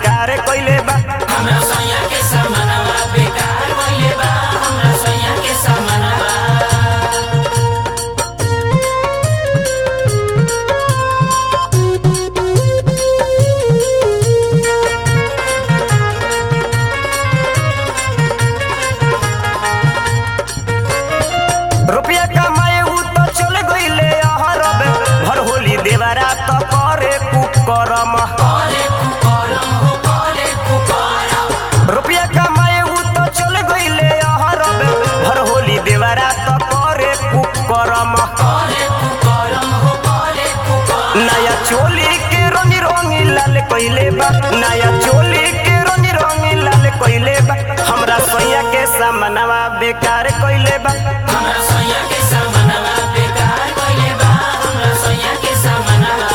बेकार कइले बा हमरा सैया के सामनवा बेकार भइले बा हमरा सैया के सामनवा रुपया कमाए उ तो चल गइले अहरब भर होली देवरा तो करे कुकरम करे कुकरम हो करे कुकरम रुपया कमाए उ तो चल गइले अहरब भर होली देवरा तो करे कुकरम करे कुकरम हो करे कुकरम नया चोली के रंगी रंगी लाल कइले बा नया चोली के रंगी रंगी लाल कइले बा हमरा सैया के सामनवा बेकार कइले बा हमरा सैया के सामनवा बेकार भइले बा हमरा सैया के सामनवा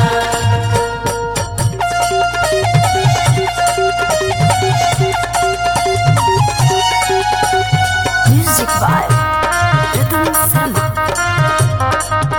Music by Rhythm Sama.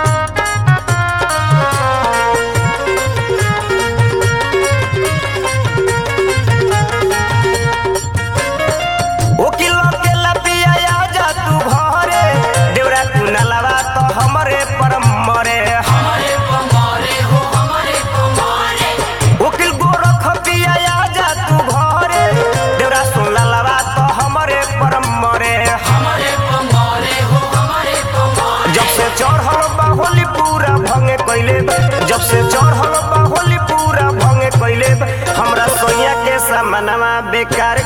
ओकिल के लपिया जा तू घरे देवरा कुनलवा तो हमरे पर मरे हमारे पमारे हो हमारे पमारे ओकिल गोरख पिया जा तू घरे देवरा सुनलवा तो हमरे पर मरे हमारे पमारे हो हमारे पमारे जब से चढ़ल बा होली पूरा भंगे कइले बा जब से चढ़ल बा होली पूरा भंगे कइले बा हमरा सोया के सामनवा बेकार